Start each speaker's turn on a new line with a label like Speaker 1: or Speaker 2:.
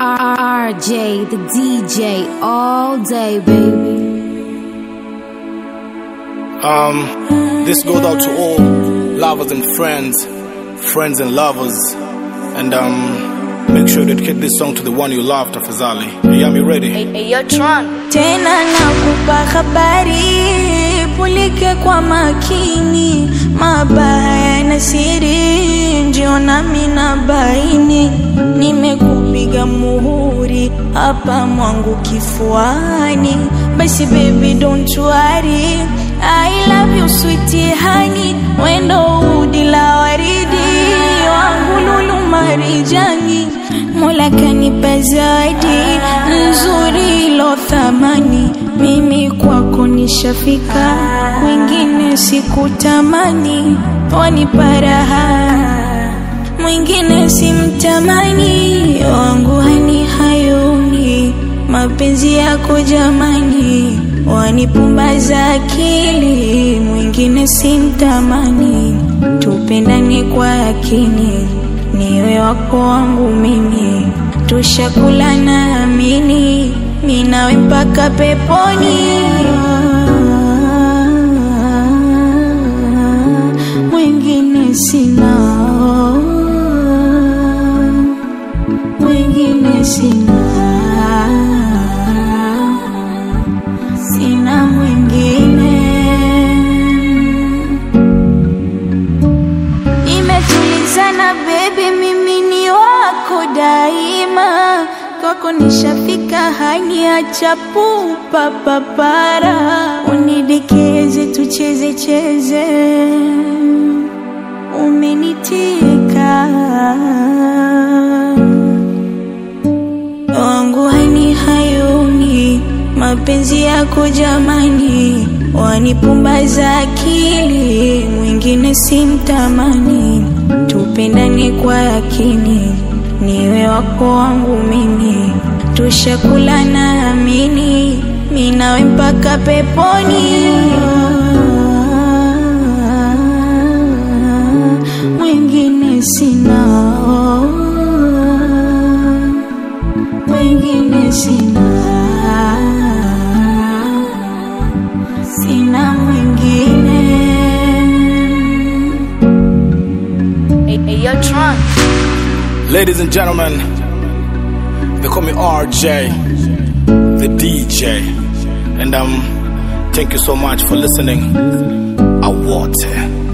Speaker 1: RJ, the DJ, all day, baby.
Speaker 2: Um, this goes out to all lovers and friends, friends and lovers, and um, make sure to dedicate this song to the one you love, Tafazali. Yami ready?
Speaker 3: tena nakupa habari, pulike kwa makini, mabaya na siri ndio nami na baini. Nimekupiga muhuri hapa mwangu kifuani, basi baby don't worry, I love you sweetie honey, wendo udi la waridi wangu lulu marijani Mola kanipa zawadi nzuri lo thamani, mimi kwako nishafika, wengine sikutamani, wanipa raha, mwingine simtamani, wangu hani hayuni, mapenzi yako jamani, wanipumbaza akili, mwingine simtamani, tupendane kwa yakini niwe wako wangu mimi, tushakula na amini, mi nawe mpaka peponi. Mwingine sina, mwingine sina, sina mwingine. Imetulizana baby, mimi ni wako daima, kwako nishafika, haniacha pupa papara, unidekeze tucheze cheze, umenitika wangu hani hayuni, mapenzi yako jamani, wanipumbaza akili, mwingine simtamani, tupendane kwa yakini, niwe wako wangu mimi, tushakula na amini, mi nawe mpaka peponi. Mwingine sina mwingine sina, sina mwingine.
Speaker 2: Ladies and gentlemen, they call me RJ, the DJ, and um, thank you so much for listening. I want it.